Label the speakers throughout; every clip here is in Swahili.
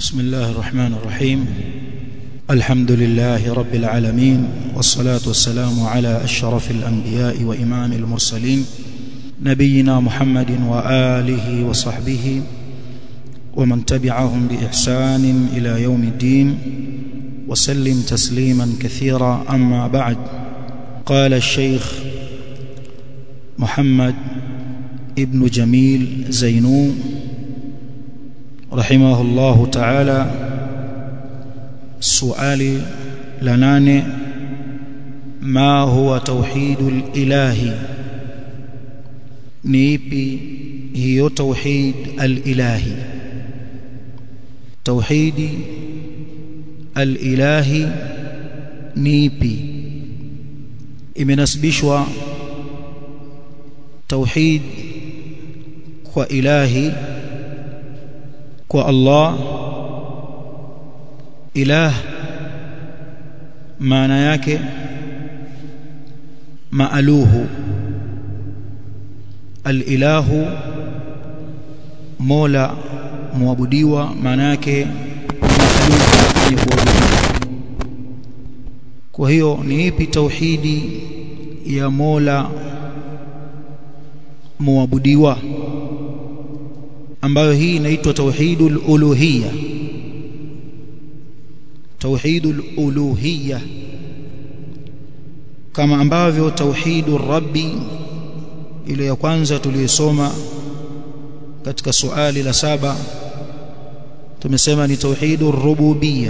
Speaker 1: بسم الله الرحمن الرحيم الحمد لله رب العالمين والصلاة والسلام على أشرف الأنبياء وإمام المرسلين نبينا محمد وآله وصحبه ومن تبعهم بإحسان إلى يوم الدين وسلم تسليما كثيرا أما بعد قال الشيخ محمد ابن جميل زينو رحمه الله تعالى سؤال لناني ما هو توحيد الإله نيبي هي توحيد الإلهي توحيد الإلهي نيبي imenasibishwa tauhid kwa ilahi kwa Allah ilah maana yake maaluhu alilahu mola muabudiwa maana yake maaluhu kuabudiwa kwa hiyo ni ipi tauhidi ya mola muabudiwa ambayo hii inaitwa tauhidul uluhiyya tauhidul uluhiyya kama ambavyo tauhidur rabbi ile ya kwanza tuliyosoma katika suali la saba tumesema ni tauhidur rububiyya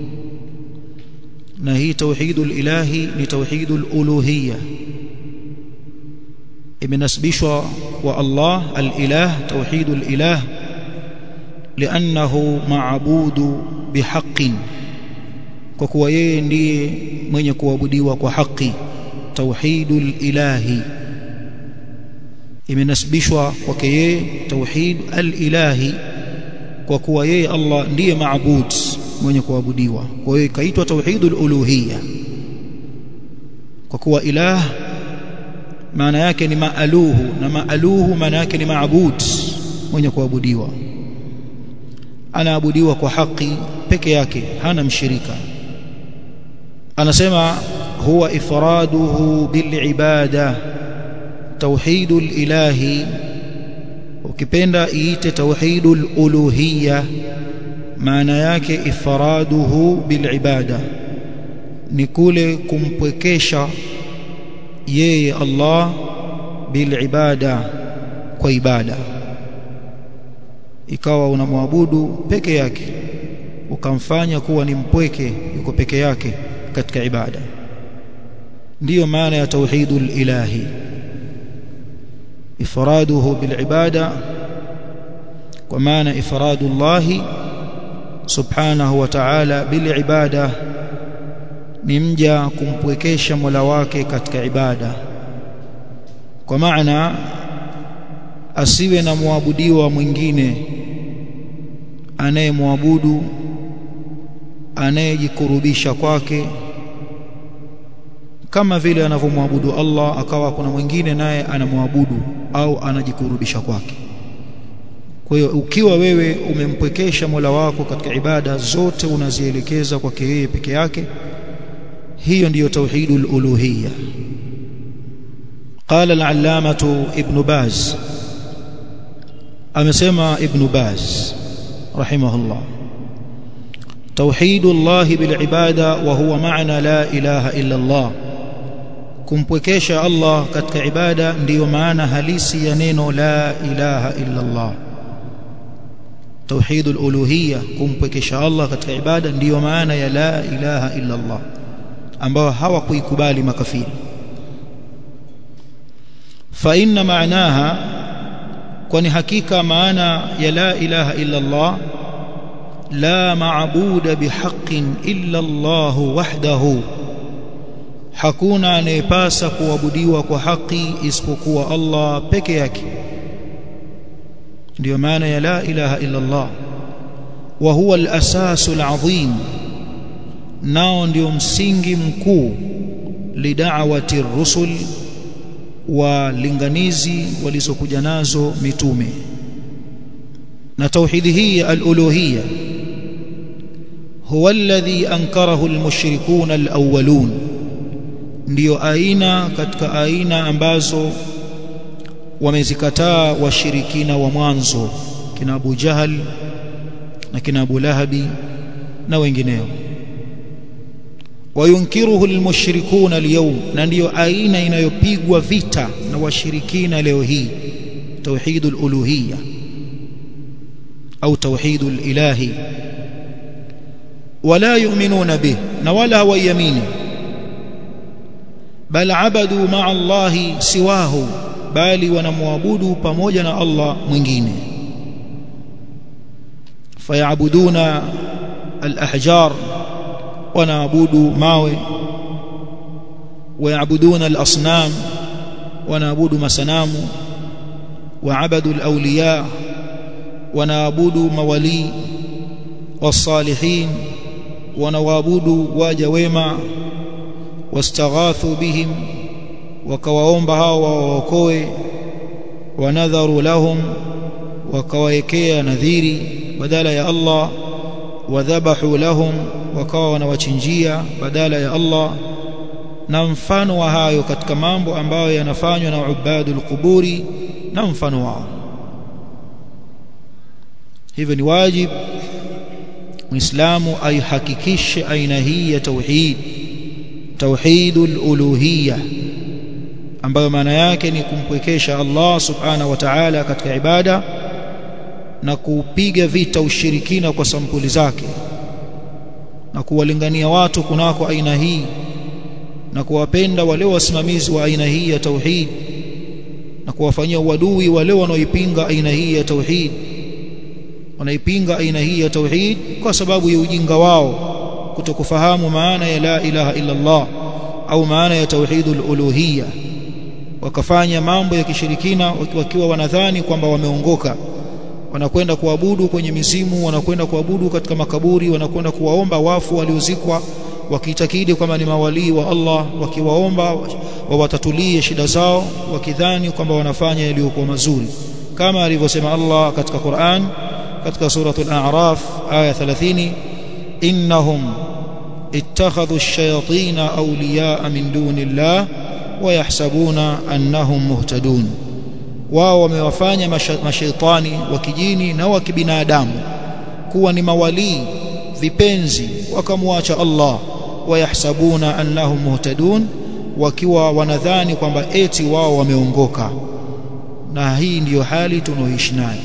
Speaker 1: na hii tauhidul ilahi ni tauhidul uluhiyya imenasibishwa kwa Allah al-ilah tauhidul ilah li'annahu ma'budu bihaqqin kwa kuwa yeye ndiye mwenye kuabudiwa kwa haki tauhidul ilahi imenasibishwa kwake yeye tauhid al-ilahi kwa kuwa yeye Allah ndiye maabud mwenye kuabudiwa kwa hiyo ikaitwa tauhidul uluhiyya kwa kuwa ilah maana yake ni maaluhu na maaluhu maana yake ni maabud mwenye kuabudiwa anaabudiwa kwa haki peke yake hana mshirika anasema huwa ifraduhu bilibada tauhidul ilahi ukipenda iite tauhidul uluhiyya maana yake ifraduhu bilibada ni kule kumpwekesha yeye Allah bilibada kwa ibada ikawa unamwabudu peke yake ukamfanya kuwa ni mpweke yuko peke yake katika ibada ndiyo maana ya tauhidul ilahi ifraduhu bilibada kwa maana ifradullahi subhanahu wa ta'ala bilibada ni mja kumpwekesha Mola wake katika ibada kwa maana asiwe na muabudiwa mwingine anayemwabudu anayejikurubisha kwake kama vile anavyomwabudu Allah akawa kuna mwingine naye anamwabudu au anajikurubisha kwake kwa hiyo ukiwa wewe umempwekesha Mola wako katika ibada zote unazielekeza kwake yeye peke yake hiyo ndiyo tauhidul uluhiyya قال العلامة ابن باز أمسما ابن باز رحمه الله توحيد الله بالعبادة وهو معنى لا إله إلا الله kumpwekesha Allah katika ibada ndiyo maana halisi ya neno la ilaha illa Allah tauhidul uluhiyya kumpwekesha Allah katika ibada ndiyo maana ya la ilaha illa Allah ambao hawakuikubali makafiri fa inna maanaha kwani hakika maana ya la ilaha illa Allah la maabuda bihaqqin illa Allah wahdahu hakuna anayepasa kuabudiwa kwa haki isipokuwa Allah peke yake ndio maana ya la ilaha illa Allah wa huwa al-asasu al-azim nao ndio msingi mkuu lidawati rusul walinganizi walizokuja nazo mitume na tauhidi hii ya al-uluhiyya huwa alladhi ankarahu almushrikuna alawwalun ndiyo aina katika aina ambazo wamezikataa washirikina wa mwanzo kina Abu Jahal na kina Abu Lahabi na wengineo wayunkiruhu almushrikuna alyawm na ndiyo aina inayopigwa vita na washirikina leo hii tauhidul uluhiyya au tauhidul ilahi wala yu'minuna bih na wala hawayamini bal abadu ma'a Allahi siwahu bali wanamwabudu pamoja na Allah mwingine fayabuduna al-ahjar wanaabudu mawe wayabuduna al-asnam wanaabudu masanamu waabadu al-awliya wanaabudu mawali والصالحين wanawaabudu waja wema wastaghathu bihim wakawaomba hao waokoe wanadharu lahum wakawaekea nadhiri badala ya Allah wadhabahu lahum wakawa wanawachinjia badala ya Allah na mfano wa hayo katika mambo ambayo yanafanywa na ubadul quburi na mfano wao hivyo ni wajibu muislamu aihakikishe aina hii ya tauhid tauhidul uluhiyya ambayo maana yake ni kumpwekesha Allah subhanahu wa ta'ala katika ibada na kupiga vita ushirikina kwa sampuli zake na kuwalingania watu kunako aina hii na kuwapenda wale wasimamizi wa aina hii ya tauhid na kuwafanyia uadui wale wanaoipinga aina hii ya tauhid wanaipinga aina hii ya tauhid kwa sababu ya ujinga wao kutokufahamu maana ya la ilaha illa Allah au maana ya tauhidul uluhiyya wakafanya mambo ya kishirikina wakiwa wanadhani kwamba wameongoka wanakwenda kuabudu kwenye mizimu wanakwenda kuabudu katika makaburi wanakwenda kuwaomba wafu waliozikwa wakiitakidi kwamba ni mawalii wa Allah wakiwaomba wawatatulie shida zao wakidhani kwamba wanafanya yaliyokuwa mazuri kama alivyosema Allah katika Qur'an katika suratul a'raf aya 30 innahum ittakhadhu ash-shayatin awliya'a min dunillah wa yahsabuna annahum muhtadun wao wamewafanya mashaitani wa kijini na wa kibinadamu kuwa ni mawalii vipenzi wakamwacha Allah wayahsabuna annahum muhtadun wakiwa wanadhani kwamba eti wao wameongoka na hii ndiyo hali tunaoishi nayo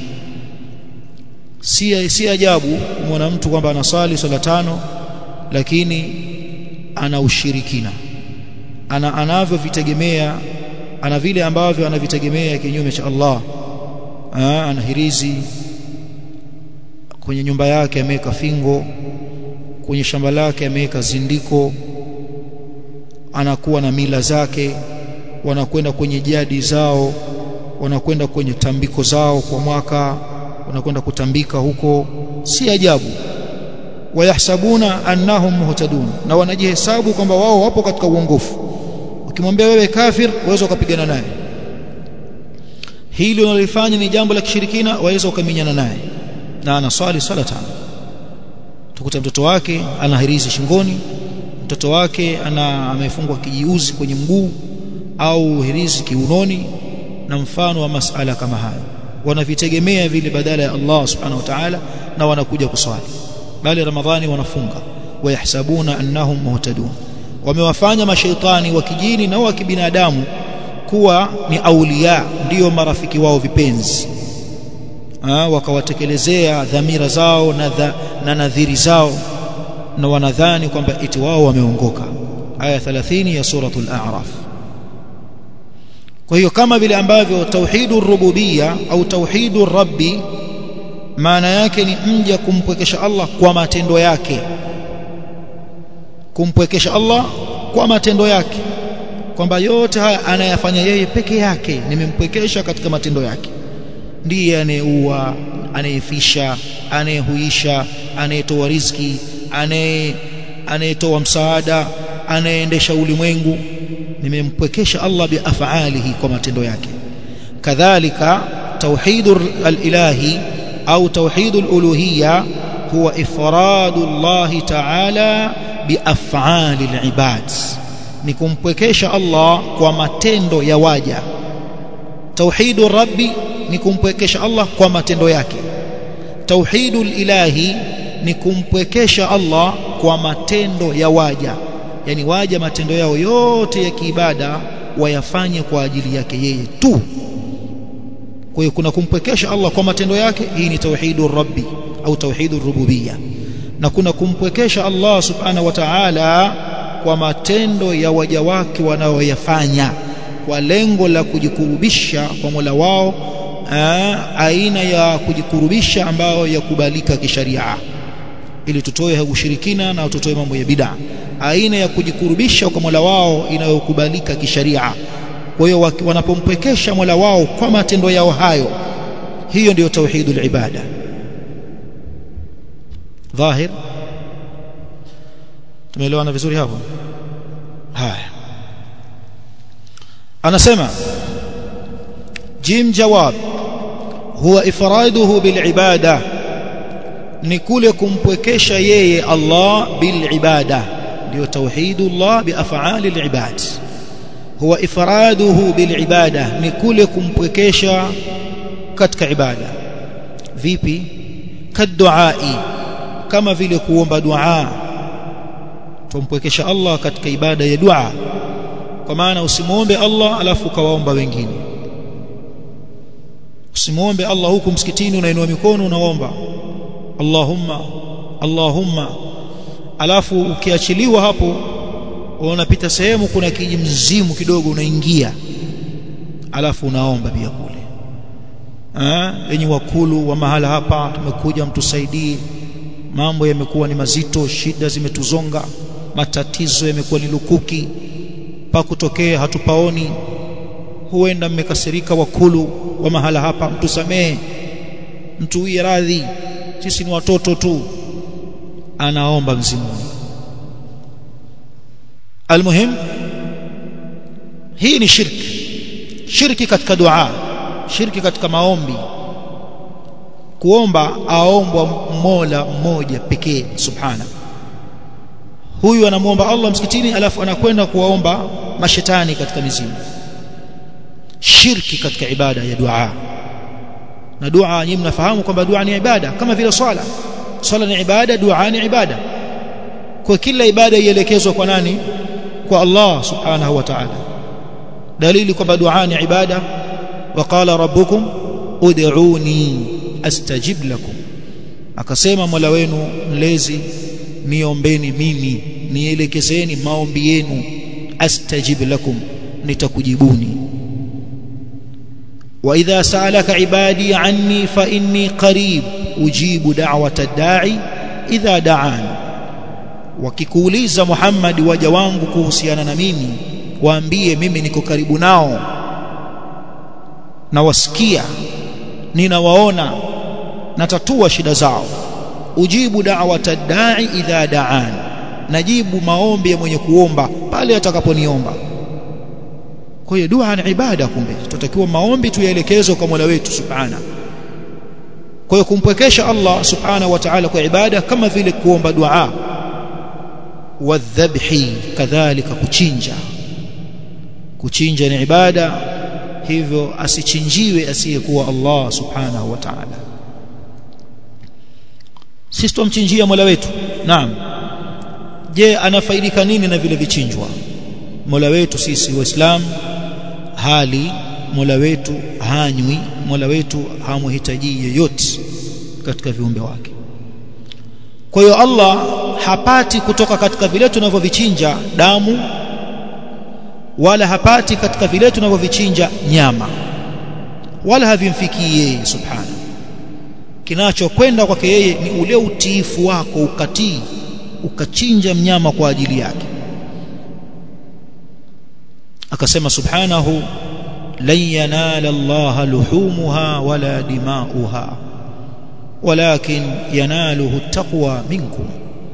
Speaker 1: si si ajabu kumwona mtu kwamba anasali swala tano lakini ana ushirikina ana anavyovitegemea ana vile ambavyo anavitegemea kinyume cha Allah Aa, ana hirizi kwenye nyumba yake ameweka fingo kwenye shamba lake ameweka zindiko anakuwa na mila zake wanakwenda kwenye jadi zao wanakwenda kwenye tambiko zao kwa mwaka wanakwenda kutambika huko si ajabu wayahsabuna annahum muhtadun na wanajihesabu kwamba wao wapo katika uongofu ukimwambia wewe kafir waweza ukapigana naye hili unalifanya ni jambo la kishirikina waweza ukaminyana naye na anaswali swala tano tukuta mtoto wake ana hirizi shingoni mtoto wake ana amefungwa kijiuzi kwenye mguu au hirizi kiunoni na mfano wa masala kama hayo wanavitegemea vile badala ya Allah subhanahu wa ta'ala na wanakuja kuswali bali ramadhani wanafunga wayahsabuna annahum muhtadun wamewafanya mashaitani wa kijini na wa kibinadamu kuwa ni aulia ndiyo marafiki wao vipenzi ha, wakawatekelezea dhamira zao na, dha, na nadhiri zao na wanadhani kwamba eti wao wameongoka aya 30 ya suratul a'raf kwa hiyo kama vile ambavyo tauhidur rububia au tauhidur rabbi maana yake ni mja kumpwekesha Allah kwa matendo yake kumpwekesha Allah kwa matendo yake kwamba yote haya anayafanya yeye peke yake nimempwekesha katika matendo yake ndiye anayeua anayefisha anayehuisha anayetoa riziki anaye anayetoa msaada anayeendesha ulimwengu nimempwekesha Allah biafalihi kwa matendo yake kadhalika tauhidur alilahi au tauhidul uluhiyya huwa ifradu Allah ta'ala biaf'ali al-ibad ni kumpwekesha Allah kwa matendo ya waja tauhidur rabbi ni kumpwekesha Allah kwa matendo yake tauhidul ilahi ni kumpwekesha Allah kwa matendo ya waja yani waja matendo yao yote ya kiibada wayafanye kwa ajili yake yeye tu kwa hiyo kuna kumpwekesha Allah kwa matendo yake hii ni tauhidur rabbi au tauhidur rububiyya na kuna kumpwekesha Allah subhanahu wa ta'ala kwa matendo ya waja wake wanaoyafanya kwa lengo la kujikurubisha kwa Mola wao aa, aina ya kujikurubisha ambayo yakubalika kisharia ili tutoe ushirikina na tutoe mambo ya bid'a aina ya kujikurubisha kwa Mola wao inayokubalika kisharia kwa hiyo wanapompwekesha Mola wao kwa matendo yao hayo hiyo ndiyo tauhidul ibada dhahir tumeelewana vizuri hapo haya anasema jim jawab huwa ifraduhu bil ibada ni kule kumpwekesha yeye Allah bil ibada ndio tauhidullah bi af'ali al ibad huwa ifraduhu bil ibada ni kule kumpwekesha katika ibada vipi kaduai kama vile kuomba dua tumpwekesha Allah katika ibada ya dua kwa maana usimuombe Allah alafu kawaomba wengine usimuombe Allah huku msikitini unainua mikono unaomba Allahumma Allahumma alafu ukiachiliwa hapo unapita sehemu kuna kijimzimu kidogo unaingia alafu unaomba pia kule eh yenye wakulu wa mahala hapa tumekuja mtusaidie mambo yamekuwa ni mazito shida zimetuzonga matatizo yamekuwa ni lukuki pa kutokea hatupaoni huenda mmekasirika wakulu wa mahala hapa mtusamee mtuwie radhi sisi ni watoto tu anaomba mzimuni almuhim hii ni shirki shirki katika dua shirki katika maombi kuomba aombwa Mola mmoja pekee subhana huyu anamuomba Allah msikitini alafu anakwenda kuwaomba mashetani katika mizimu shirki katika ibada ya dua na dua nyinyi mnafahamu kwamba dua ni ibada kama vile swala swala ni ibada dua ni ibada kwa kila ibada ielekezwe kwa nani kwa Allah subhanahu wa ta'ala dalili kwamba dua ni ibada waqala rabbukum ud'uni astajib lakum akasema mola wenu mlezi niombeni mimi nielekezeni maombi yenu astajib lakum nitakujibuni wa idha sa'alaka ibadi anni fa inni qarib ujibu da'wata ad-da'i idha da'an wakikuuliza Muhammad waja wangu kuhusiana na mimi waambie mimi niko karibu nao na wasikia ninawaona natatua shida zao ujibu da'wata da'i idha da'an najibu maombi ya mwenye kuomba pale atakaponiomba kwa hiyo dua ni ibada kumbe tutakiwa maombi tuyaelekezwe kwa Mola wetu subhana kwa hiyo kumpwekesha Allah subhana wa ta'ala kwa ibada kama vile kuomba dua wadhabhi kadhalika kuchinja kuchinja ni ibada hivyo asichinjiwe asiyekuwa Allah subhanahu wa ta'ala sisi tumchinjia Mola wetu naam je anafaidika nini na vile vichinjwa Mola wetu sisi waislamu hali Mola wetu hanywi Mola wetu hamhitaji yeyote katika viumbe wake kwa hiyo Allah hapati kutoka katika vile tunavyovichinja damu wala hapati katika vile tunavyovichinja nyama wala havimfikii yeye subhana kinachokwenda kwake yeye ni ule utiifu wako ukatii ukachinja mnyama kwa ajili yake akasema subhanahu lan yanala Allah luhumuha wala dimauha walakin yanaluhu taqwa minkum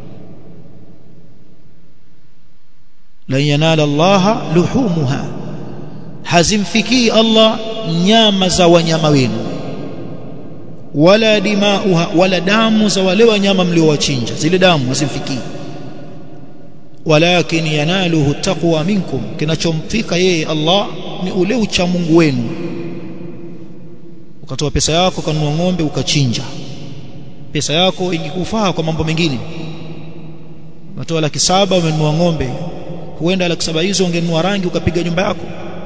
Speaker 1: lan yanala Allah luhumuha hazimfikii Allah nyama za wanyama wenu wala dimauha wala damu za wale wanyama mliowachinja zile damu hazimfikii walakin yanaluhu taqwa minkum kinachomfika yeye Allah ni ule ucha Mungu wenu ukatoa pesa yako kanunua ng'ombe ukachinja pesa yako ingekufaa kwa mambo mengine umetoa laki saba umenunua ng'ombe huenda laki saba hizo ungenunua rangi ukapiga nyumba yako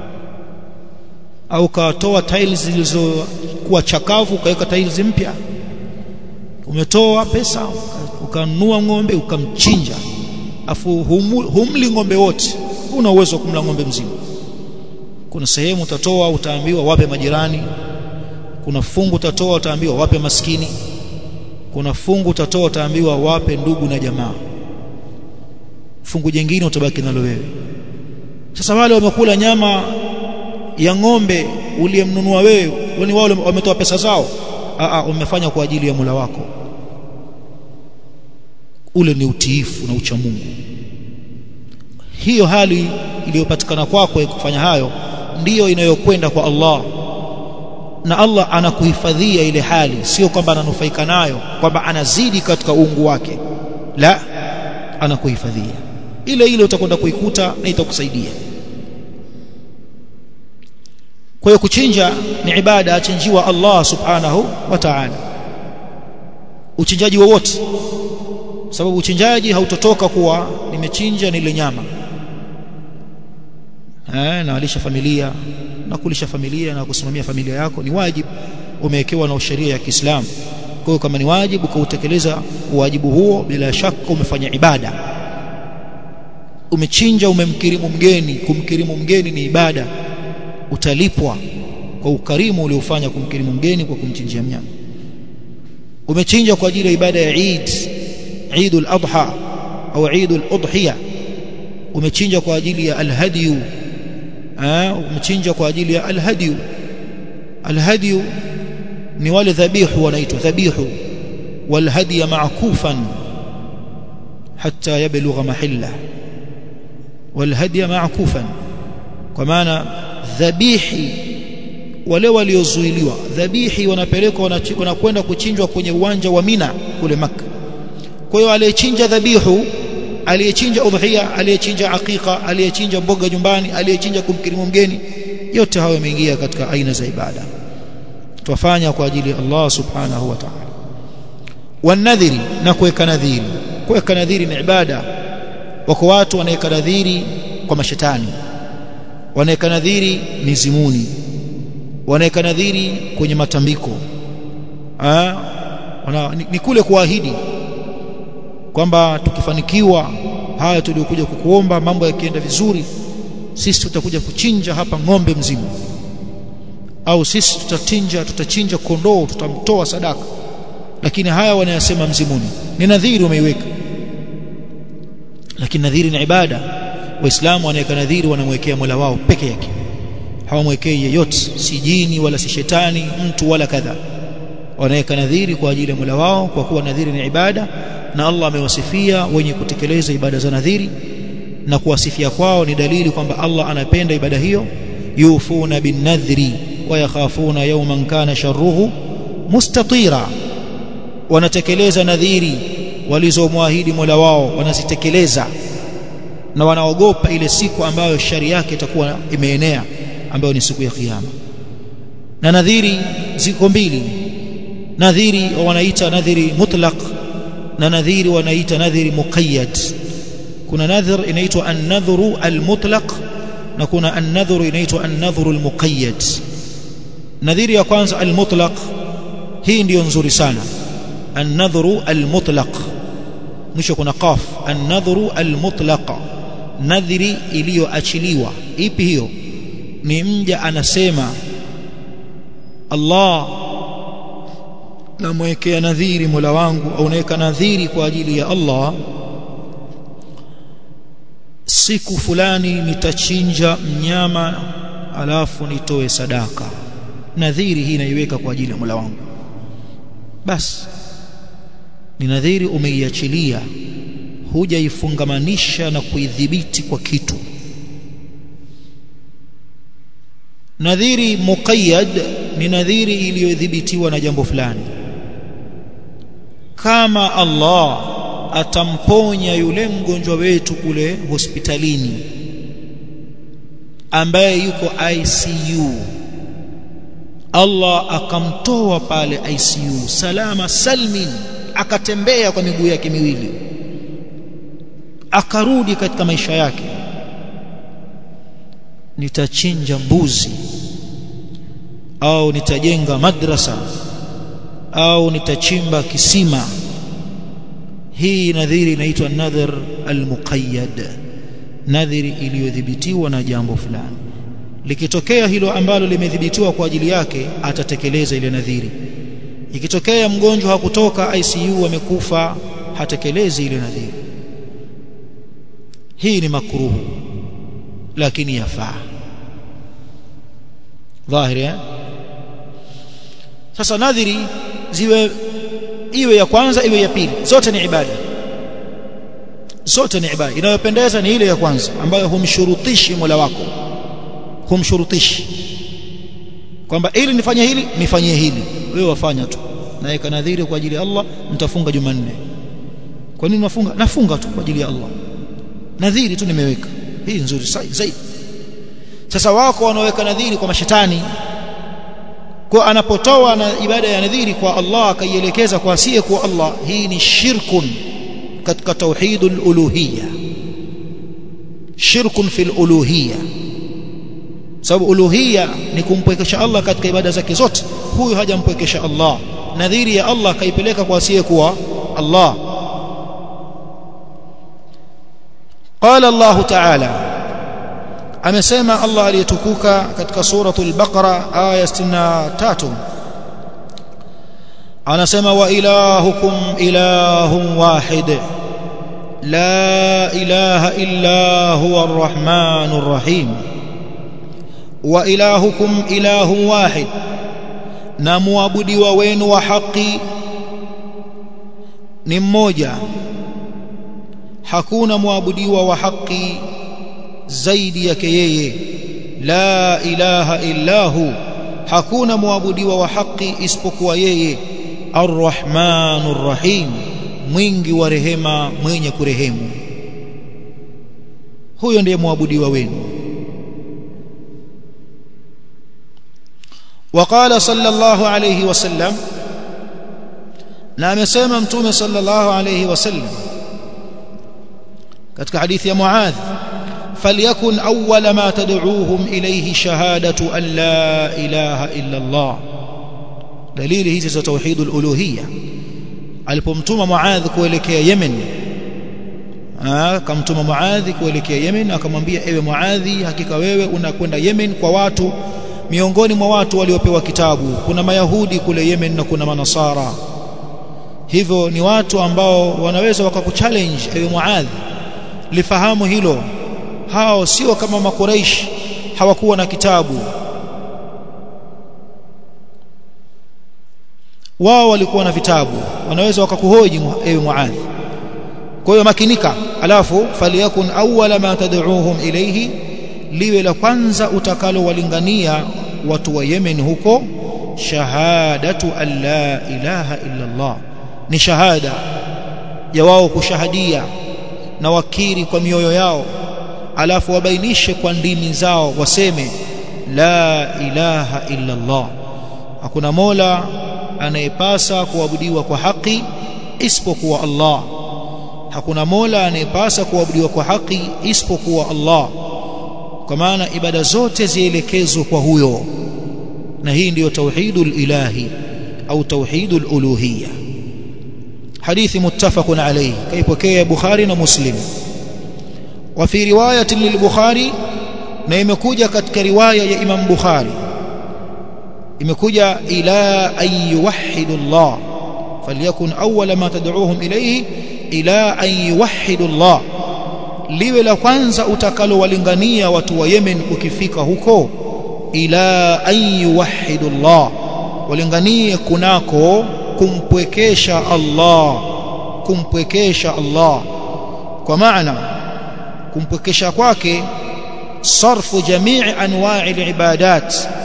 Speaker 1: au ukatoa tiles zilizokuwa chakavu ukaweka tiles mpya umetoa pesa ukanunua ng'ombe ukamchinja afu humli ng'ombe wote una uwezo wa kumla ng'ombe mzima kuna sehemu utatoa utaambiwa wape majirani kuna fungu utatoa utaambiwa wape maskini kuna fungu utatoa utaambiwa wape ndugu na jamaa fungu jingine utabaki nalo wewe sasa wale wamekula nyama ya ng'ombe uliyemnunua wewe wani wao wametoa pesa zao a a umefanya kwa ajili ya mula wako ule ni utiifu na ucha Mungu hiyo hali iliyopatikana kwako ya kufanya hayo ndiyo inayokwenda kwa Allah na Allah anakuhifadhia ile hali sio kwamba ananufaika nayo kwamba anazidi katika uungu wake la anakuhifadhia ile ile utakwenda kuikuta na itakusaidia kwa hiyo kuchinja ni ibada achinjiwa Allah subhanahu wa ta'ala uchinjaji wowote sababu uchinjaji hautotoka kuwa nimechinja nile nyama eh nawalisha familia na kulisha familia na kusimamia familia yako ni wajibu umewekewa na sheria ya Kiislamu kwa hiyo kama ni wajibu kuutekeleza wajibu huo bila shaka umefanya ibada umechinja umemkirimu mgeni kumkirimu mgeni ni ibada utalipwa kwa ukarimu uliofanya kumkirimu mgeni kwa kumchinjia mnyama umechinja kwa ajili ya ibada ya Eid Eid al-Adha au Eid al-Udhiya umechinja kwa ajili ya al-hadiyu umechinja kwa ajili ya al-hadiyu al-hadiyu ni wale dhabihu wanaitwa dhabihu wal-hadiya ma'kufan hatta yablugha mahilla wal-hadiya ma'kufan kwa maana dhabihi wale waliozuiliwa dhabihi wanapelekwa wanakwenda kuchinjwa kwenye uwanja wa Mina kule Makka kwa hiyo aliyechinja dhabihu aliyechinja udhiya aliyechinja aqiqa aliyechinja mboga nyumbani aliyechinja kumkirimu mgeni yote hayo yameingia katika aina za ibada twafanya kwa ajili ya Allah subhanahu wa ta'ala wanadhiri na kuweka nadhiri kuweka nadhiri ni ibada wako watu wanaweka nadhiri kwa mashetani wanaweka nadhiri mizimuni wanaweka nadhiri kwenye matambiko ah wana, ni, ni kule kuahidi kwamba tukifanikiwa haya tuliokuja kukuomba mambo yakienda vizuri sisi tutakuja kuchinja hapa ng'ombe mzima au sisi tutachinja tutachinja kondoo tutamtoa sadaka lakini haya wanayasema mzimuni ni nadhiri umeiweka lakini nadhiri ni ibada waislamu wanaweka nadhiri wanamwekea Mola wao peke yake hawamwekei yeyote si jini wala si shetani mtu wala kadha wanaweka nadhiri kwa ajili ya Mola wao kwa kuwa nadhiri ni ibada na Allah amewasifia wenye kutekeleza ibada za nadhiri na kuwasifia kwao ni dalili kwamba Allah anapenda ibada hiyo yufuna bin nadhri wa yakhafuna yawman kana sharruhu mustatira wanatekeleza nadhiri walizomwahidi Mola wao wanazitekeleza na wanaogopa ile siku ambayo shari yake itakuwa imeenea ambayo ni siku ya kiyama na nadhiri ziko mbili nadhiri wanaita nadhiri mutlaq na nadhiri wanaita nadhiri muqayyad kuna nadhir inaitwa an-nadhru al-mutlaq na kuna an-nadhru inaitwa an-nadhru al-muqayyad nadhiri ya kwanza al-mutlaq hii ndiyo nzuri sana an-nadhru al-mutlaq mwisho kuna qaf an-nadhru al-mutlaq nadhiri iliyoachiliwa ipi hiyo ni mja anasema Allah namwekea nadhiri Mola wangu au naweka nadhiri kwa ajili ya Allah siku fulani nitachinja mnyama alafu nitoe sadaka nadhiri hii naiweka kwa ajili ya Mola wangu basi ni nadhiri umeiachilia hujaifungamanisha na kuidhibiti kwa kitu nadhiri muqayyad ni nadhiri iliyodhibitiwa na jambo fulani kama Allah atamponya yule mgonjwa wetu kule hospitalini ambaye yuko ICU Allah akamtoa pale ICU salama salmin akatembea kwa miguu yake miwili akarudi katika maisha yake nitachinja mbuzi au nitajenga madrasa au nitachimba kisima hii nadhiri inaitwa nadhir almuqayyad nadhiri iliyodhibitiwa na jambo fulani likitokea hilo ambalo limedhibitiwa kwa ajili yake atatekeleza ile nadhiri ikitokea mgonjwa hakutoka ICU amekufa hatekelezi ile nadhiri hii ni makruhu lakini yafaa dhahiri eh? sasa nadhiri ziwe iwe ya kwanza iwe ya pili zote ni ibada zote ni ibada inayopendeza ni ile ya kwanza ambayo humshurutishi Mola wako humshurutishi kwamba ili nifanye hili nifanyie hili wewe wafanya tu naweka nadhiri kwa ajili ya Allah mtafunga Jumanne kwa nini nafunga nafunga tu kwa ajili ya Allah nadhiri tu nimeweka hii nzuri zaidi sasa wako wanaoweka nadhiri kwa mashetani kwa anapotoa na ibada ya nadhiri kwa Allah akaielekeza kwa asiye kwa Allah hii ni shirkun katika tauhidul uluhiyya shirkun fil uluhiyya sababu uluhiyya ni kumpwekesha Allah katika ibada zake zote huyu hajampwekesha Allah nadhiri ya Allah kaipeleka kwa asiye kwa Allah قال الله تعالى amesema Allah aliyetukuka katika suratul baqara aya 63 anasema wa ilahukum ilahun wahid la ilaha illa huwa arrahmanur rahim wa ilahukum ilahun wahid na muabudiwa wenu wa haki ni mmoja hakuna muabudiwa wa haki zaidi yake yeye la ilaha illa hu hakuna muabudiwa wa haki isipokuwa yeye arrahmanur rahim mwingi wa rehema mwenye kurehemu huyo ndiye muabudiwa wenu وقال صلى الله عليه وسلم na amesema mtume sallallahu alayhi wasallam katika hadithi ya Muadh فليكن أول ما تدعوهم إليه شهادة أن لا إله إلا الله دليل هذا توحيد الألوهية alipomtuma Muadh kuelekea Yemen akamtuma Muadh kuelekea Yemen akamwambia ewe Muadhi hakika wewe unakwenda Yemen kwa watu miongoni mwa watu waliopewa kitabu kuna mayahudi kule Yemen na kuna manasara hivyo ni watu ambao wanaweza wakakuchallenge ewe Muadh lifahamu hilo hao sio kama makuraish hawakuwa na kitabu wao walikuwa na vitabu wanaweza wakakuhoji ewe muadhi kwa hiyo makinika alafu faliyakun awwala ma tad'uuhum ilayhi liwe la kwanza utakalowalingania watu wa Yemen huko shahadatu an la ilaha illa Allah ni shahada ya wao kushahadia na wakiri kwa mioyo yao alafu wabainishe kwa ndimi zao waseme la ilaha illa Allah hakuna mola anayepasa kuabudiwa kwa haki isipokuwa Allah hakuna mola anayepasa kuabudiwa kwa haki isipokuwa Allah kwa maana ibada zote zielekezwe kwa huyo na hii ndiyo tauhidul ilahi au tauhidul uluhiyya hadithi muttafaqun alayhi kaipokea Bukhari na Muslim wa fi riwayatin lil-Bukhari na imekuja katika riwaya ya Imam Bukhari imekuja ila an yuwahhidu Allah falyakun awwala ma tad'uuhum ilayhi ila an yuwahhidu Allah liwe la kwanza utakalowalingania watu wa Yemen ukifika huko ila an yuwahhidu Allah walinganie kunako kumpwekesha Allah kumpwekesha Allah kwa maana kumpwekesha kwake sarfu jamii anwa'i al-ibadat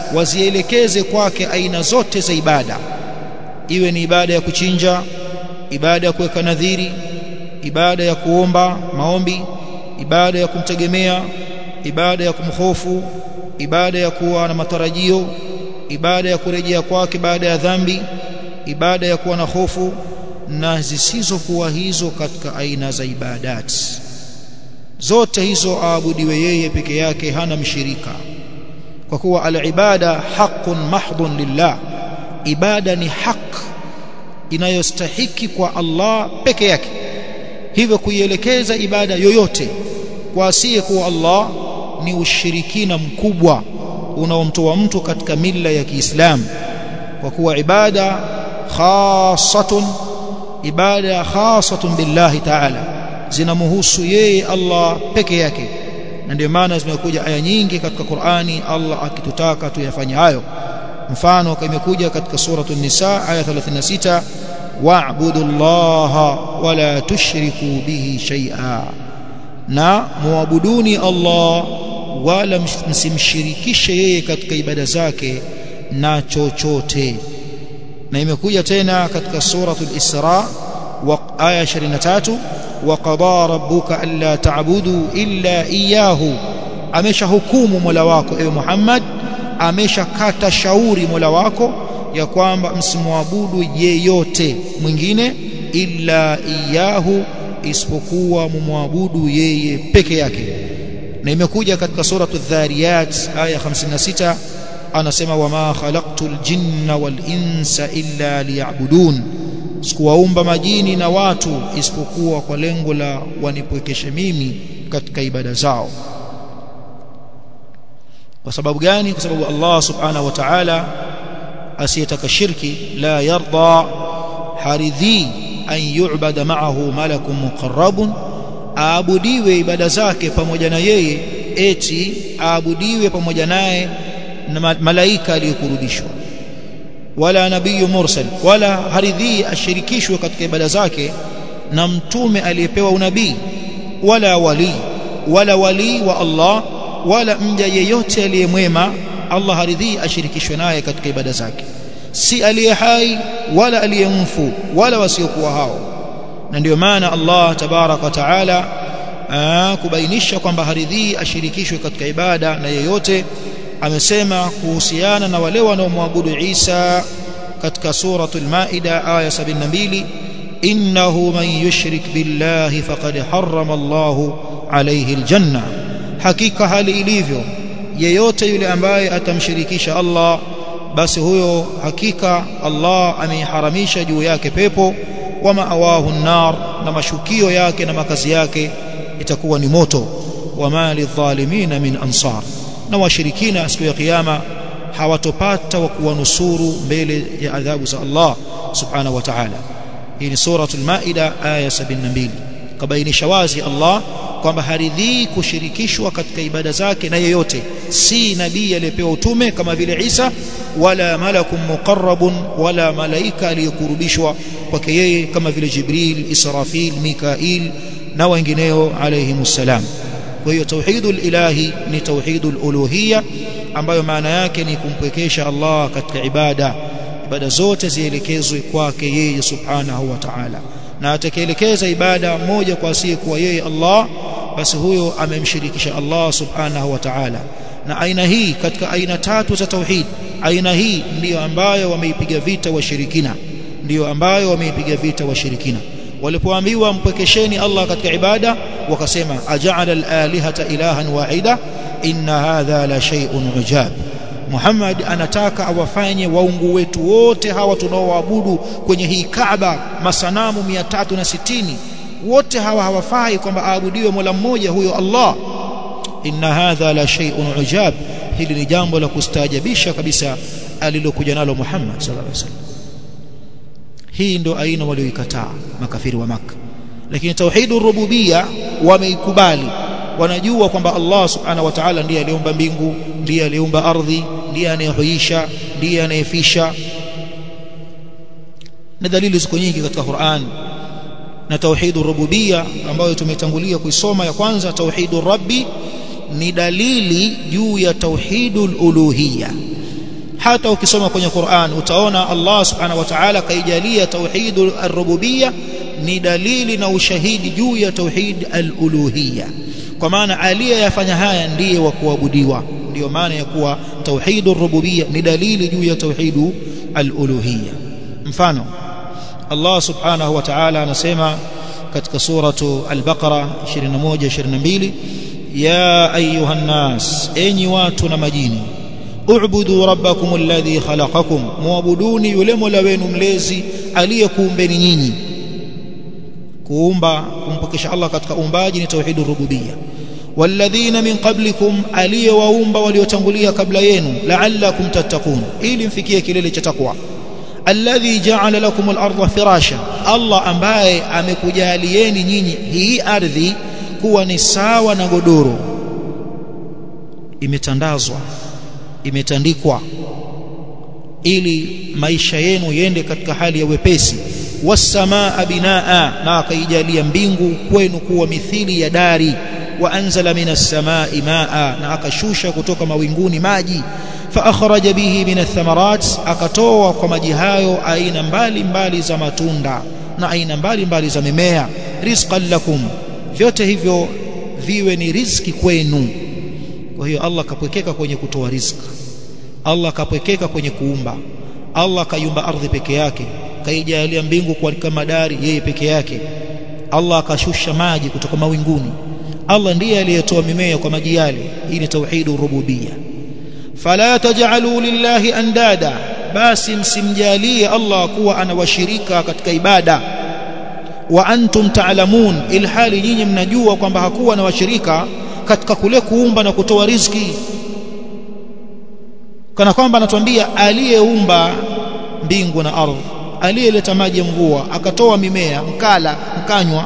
Speaker 1: wazielekeze kwake aina zote za ibada iwe ni ibada ya kuchinja ibada ya kuweka nadhiri ibada ya kuomba maombi ibada ya kumtegemea ibada ya kumhofu ibada ya kuwa na matarajio ibada ya kurejea kwake baada ya dhambi ibada ya kuwa na hofu na zisizokuwa hizo katika aina za ibadati zote hizo aabudiwe yeye peke yake hana mshirika kwa kuwa al-ibada haqqun mahdhun lillah ibada ni haq inayostahiki kwa Allah peke yake hivyo kuielekeza ibada yoyote kwa asiye kuwa Allah ni ushirikina mkubwa unaomtoa mtu katika mila ya Kiislamu kwa kuwa ibada khasatun ibada khasatun billahi ta'ala zinamhusu yeye Allah peke yake na ndio maana zimekuja aya nyingi katika Qur'ani Allah akitutaka tuyafanye hayo mfano imekuja katika suratu nisa aya 36 wa'budu llaha wala tushriku bihi shay'a na muabuduni Allah wala msimshirikishe yeye katika ibada zake na chochote na imekuja tena katika suratu al-Isra wa aya 23 wa qada rabbuka alla ta'budu illa iyyahu ameshahukumu Mola wako ewe Muhammad ameshakata shauri Mola wako ya kwamba msimwabudu yeyote mwingine illa iyahu isipokuwa mumwabudu yeye peke yake na imekuja katika suratu dhariyat aya 56 anasema wama khalaqtul jinna wal insa illa liya'budun sikuwaumba majini na watu isipokuwa kwa lengo la wanipwekeshe mimi katika ibada zao kwa sababu gani kwa sababu Allah subhanahu wa ta'ala asiyetaka shirki la yarda haridhi an yu'bada ma'ahu malakun muqarrabun aabudiwe ibada zake pamoja na yeye eti aabudiwe pamoja naye na malaika aliyokurudishwa wala nabii mursal wala haridhi ashirikishwe katika ibada zake na mtume aliyepewa unabii wala wali wala wali wa Allah wala mja yeyote aliyemwema Allah haridhi ashirikishwe naye katika ibada zake si aliye hai wala aliyemfu wala wasiokuwa hao na ndio maana Allah tabarak wa taala kubainisha kwamba haridhi ashirikishwe katika ibada na yeyote amesema kuhusiana na wale wanaomwabudu Isa katika suratul Maida aya 72 innahu man yushrik billahi faqad harrama Allahu alayhi aljanna hakika hali ilivyo yeyote yule ambaye atamshirikisha Allah basi huyo hakika Allah ameiharamisha juu yake pepo wa maawahu nar na mashukio yake na makazi yake itakuwa ni moto wa mali dhalimina min ansar na washirikina siku ya kiyama hawatopata wa kuwanusuru mbele ya adhabu za Allah subhanahu wa ta'ala hii ni suratul maida aya 72 kabainisha wazi Allah kwamba haridhii kushirikishwa katika ibada zake na yeyote si nabii aliyepewa utume kama vile Isa wala malakun muqarrabun wala malaika aliyekurubishwa kwake yeye kama vile Jibril Israfil Mikail na wengineo alayhimus salam kwa hiyo tauhidul ilahi ni tauhidul uluhiyya ambayo maana yake ni kumpwekesha Allah katika ibada ibada zote zielekezwe kwake yeye subhanahu wa ta'ala na atakayeelekeza ibada moja kwa asiyekuwa yeye Allah basi huyo amemshirikisha Allah subhanahu wa ta'ala na aina hii katika aina tatu za tauhid aina hii ndiyo ambayo wameipiga vita washirikina ndiyo ambayo wameipiga vita washirikina walipoambiwa mpwekesheni Allah katika ibada wakasema aja'ala al-alihata ilahan wahida inna hadha la shay'un ujab Muhammad anataka awafanye waungu wetu wote hawa tunaoabudu kwenye hii Kaaba masanamu 360 wote hawa hawafai kwamba aabudiwe Mola mmoja huyo Allah inna hadha la shay'un ujab hili ni jambo la kustaajabisha kabisa alilokuja nalo Muhammad sallallahu alaihi wasallam hii ndo aina walioikataa makafiri wa maka lakini tauhidur rububia wameikubali wanajua kwamba Allah subhanahu wa ta'ala ndiye aliumba mbingu ndiye aliumba ardhi ndiye anayehuisha ndiye anayefisha na dalili ziko nyingi katika Qur'an na tauhidur rububia ambayo tumetangulia kuisoma ya kwanza tauhidur rabbi ni dalili juu ya tauhidul uluhiyya hata ukisoma kwenye Qur'an utaona Allah subhanahu wa ta'ala kaijalia tauhid ar-rububiyya ni dalili na ushahidi juu ya tauhid al-uluhiyya kwa maana aliyeyafanya haya ndiye wa kuabudiwa ndio maana ya kuwa tauhid ar-rububiyya ni dalili juu ya tauhid al-uluhiyya mfano Allah subhanahu wa ta'ala anasema katika suratu al-Baqara 21 22 ya ayuha nas enyi watu na majini u'budu rabbakum alladhi khalaqakum muabuduni yule mola wenu mlezi aliyekuumbeni nyinyi kuumba kumpokesha Allah katika uumbaji ni tauhidur rububiyya walladhina min qablikum aliyewaumba waliotangulia kabla yenu la'allakum tattaqun ili mfikie kilele cha takwa alladhi ja'ala lakum al-ardha firasha Allah ambaye amekujalieni nyinyi hii ardhi kuwa ni sawa na godoro imetandazwa imetandikwa ili maisha yenu yende katika hali ya wepesi wasamaa binaa na akaijalia mbingu kwenu kuwa mithili ya dari wa anzala minas samai maa na akashusha kutoka mawinguni maji fa akhraja bihi minath thamarat akatoa kwa maji hayo aina mbali mbali za matunda na aina mbali mbali za mimea rizqan lakum vyote hivyo viwe ni riziki kwenu kwa hiyo Allah kapwekeka kwenye kutoa riziki Allah kapwekeka kwenye kuumba Allah kaiumba ardhi peke yake kaijalia mbingu kwa kama dari yeye peke yake Allah akashusha maji kutoka mawinguni Allah ndiye aliyetoa mimea kwa maji yale hii ni tauhidu rububiyya fala taj'alu lillahi andada basi msimjalie Allah kuwa ana washirika katika ibada wa antum ta'lamun ilhali nyinyi mnajua kwamba hakuwa na washirika katika kule kuumba na kutoa riziki kana kwamba anatuambia aliyeumba mbingu na ardhi aliyeleta maji ya mvua akatoa mimea mkala mkanywa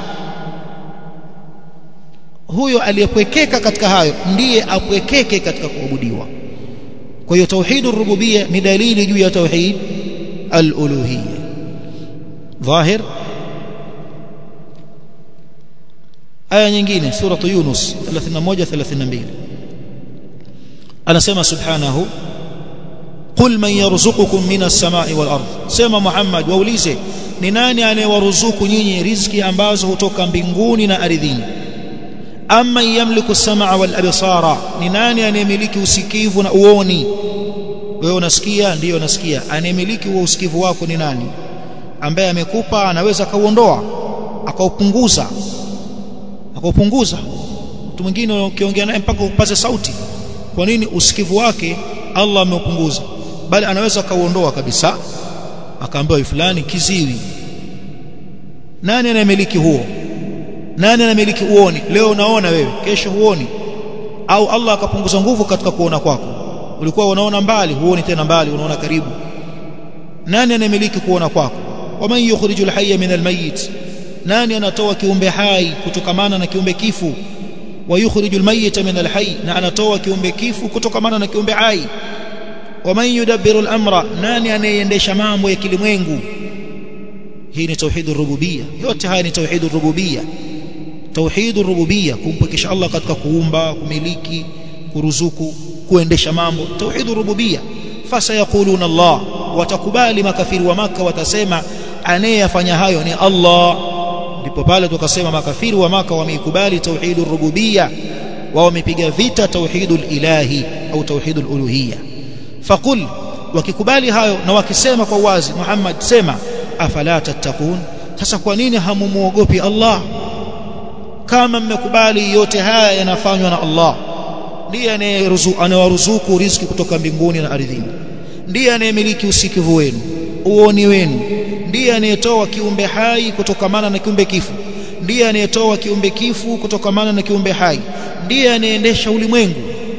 Speaker 1: huyo aliyepwekeka katika hayo ndiye apwekeke katika kuabudiwa kwa hiyo tauhid rububiyya ni dalili juu ya tauhid al-uluhiyya dhahir aya nyingine sura yunus 31 32 anasema subhanahu qul man yarzuqukum minas samai wal ard sema muhammad waulize ni nani anayewaruzuku nyinyi riziki ambazo hutoka mbinguni na ardhini amma yamliku samaa wal absara ni nani anayemiliki usikivu na uoni wewe unasikia ndiyo nasikia anayemiliki huo usikivu wako ni nani ambaye amekupa anaweza akauondoa akaupunguza akaupunguza mtu mwingine ukiongea naye mpaka upaze sauti kwa nini usikivu wake Allah ameupunguza bali anaweza akauondoa kabisa akaambiwa fulani kiziwi nani anayemiliki huo nani anamiliki uoni leo unaona wewe kesho huoni au Allah akapunguza nguvu katika kuona kwako ulikuwa unaona mbali huoni tena mbali unaona karibu nani anamiliki kuona kwako waman yukhrijul hayya min almayit nani anatoa kiumbe hai kutokamana na kiumbe kifu wa yukhrijul mayyita min alhayy na anatoa kiumbe kifu kutokamana na kiumbe hai waman yudabbiru al-amra nani anayeendesha mambo ya kilimwengu hii ni tauhidur rububiyya yote haya ni tauhidur rububiyya tauhidur rububiyya kumpekesha Allah katika kuumba kumiliki kuruzuku kuendesha mambo tauhidur rububiyya fasayaquluna Allah watakubali makafiri wa maka watasema anayefanya hayo ni Allah ndipo pale tukasema makafiri wa maka wameikubali tauhidur rububiyya wao wamepiga vita tauhidul ilahi au tauhidul uluhiyya faqul wakikubali hayo na wakisema kwa wazi Muhammad sema afala tattaqun sasa kwa nini hamumuogopi Allah kama mmekubali yote haya yanafanywa na Allah ndiye anayewaruzuku riziki kutoka mbinguni na ardhini ndiye anayemiliki usikivu wenu uoni wenu ndiye anayetoa kiumbe hai kutokamana na kiumbe kifu ndiye anayetoa kiumbe kifu kutokamana na kiumbe hai ndiye anayeendesha ulimwengu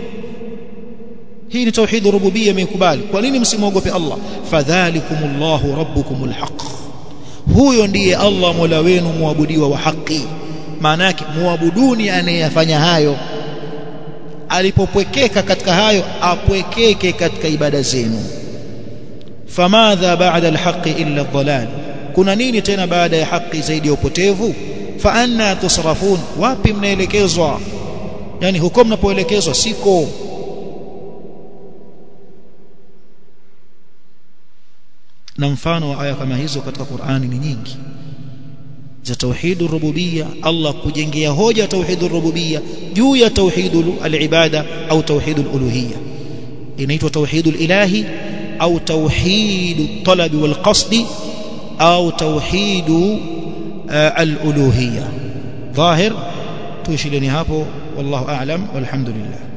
Speaker 1: hii ni tauhid rububiyya imekubali kwa nini msimwogope Allah fadhalikumullahu rabbukumul haqq huyo ndiye Allah mola wenu muabudiwa wa haki maana yake muabuduni anayefanya hayo alipopwekeka katika hayo apwekeke katika ibada zenu famadha ba'da alhaqi illa adh-dhalal kuna nini tena baada ya haki zaidi ya upotevu fa anna tusrafun wapi mnaelekezwa yani huko mnapoelekezwa siko na mfano wa aya kama hizo katika Qur'ani ni nyingi za tauhidur rububiyya Allah kujengea hoja tauhidur rububiyya juu ya tauhidul al-ibada au tauhidul uluhiyya inaitwa tauhidul ilahi au tauhidut talabi wal qasdi au tauhidu al-uluhiyya ظاهر tuishileni hapo wallahu a'lam walhamdulillah